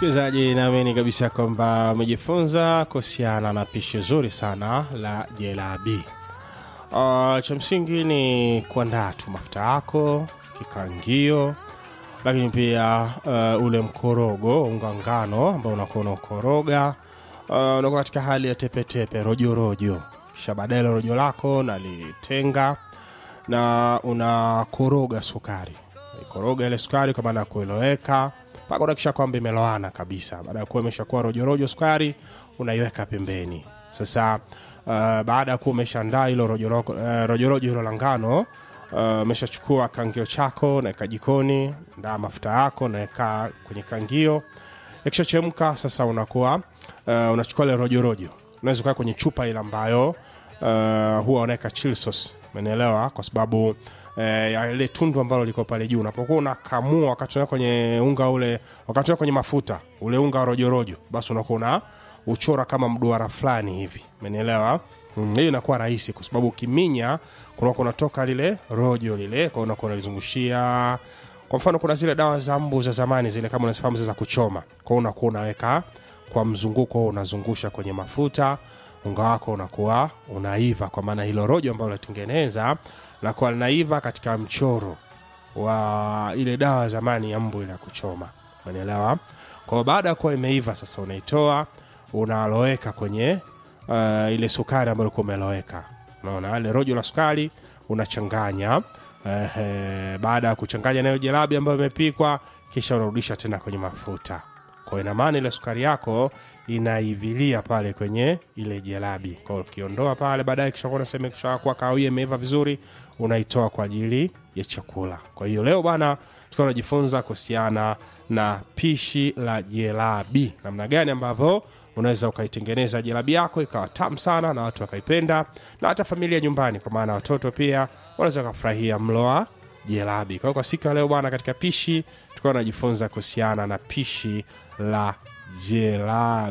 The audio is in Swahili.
msikilizaji naamini kabisa kwamba umejifunza kuhusiana na pishi zuri sana la jelabi uh, cha msingi ni kuandaa tu mafuta yako kikangio lakini pia uh, ule mkorogo unga ngano ambao unakuwa unaukoroga uh, unakuwa katika hali ya tepetepe rojorojo kisha baadaye ile rojo lako nalitenga na unakoroga sukari ikoroga ile sukari kwa maana ya kueloweka mpaka unakisha kwamba imeloana kabisa baada ya kuwa imeshakuwa rojorojo sukari unaiweka pembeni sasa uh, baada ya kuwa umeshaandaa hilo rojorojo uh, rojorojo hilo la ngano umeshachukua uh, kangio chako naweka jikoni ndaa mafuta yako naweka kwenye kangio ikishachemka sasa unakuwa uh, unachukua ile rojorojo unaweza kuweka kwenye chupa ile ambayo uh, huwa unaweka chill sauce umenielewa kwa sababu eh, ya ile tundu ambalo liko pale juu unapokuwa unakamua wakati unaweka kwenye unga ule wakati unaweka kwenye mafuta ule unga wa rojorojo basi unakuwa una uchora kama mduara fulani hivi umenielewa Mm, hiyo inakuwa rahisi kwa sababu ukiminya kunakuwa kunatoka lile rojo lile kwa unakuwa unalizungushia kwa mfano kuna zile dawa za mbu za zamani zile kama unazifahamu za kuchoma kwa unakuwa unaweka kwa mzunguko unazungusha kwenye mafuta unga wako unakuwa unaiva kwa maana hilo rojo ambalo unatengeneza lakuwa linaiva katika mchoro wa ile dawa zamani ya mbu ile ya kuchoma umeelewa kwa baada ya kuwa imeiva sasa unaitoa unaloweka kwenye uh, ile sukari ambayo ulikuwa umeloweka unaona ile rojo la sukari unachanganya uh, baada ya kuchanganya nayo jelabi ambayo imepikwa kisha unarudisha tena kwenye mafuta kwa ina maana ile sukari yako inaivilia pale kwenye ile jelabi kwa ukiondoa pale baadaye kishakuwa nasema kishakuwa kahawia imeiva vizuri unaitoa kwa ajili ya chakula kwa hiyo leo bwana tukiwa tunajifunza kuhusiana na pishi la jelabi namna gani ambavyo unaweza ukaitengeneza jelabi yako ikawa tamu sana na watu wakaipenda na hata familia nyumbani kwa maana watoto pia wanaweza wakafurahia mlo wa jelabi kwa hiyo kwa siku ya leo bwana katika pishi tukiwa tunajifunza kuhusiana na pishi la jelabi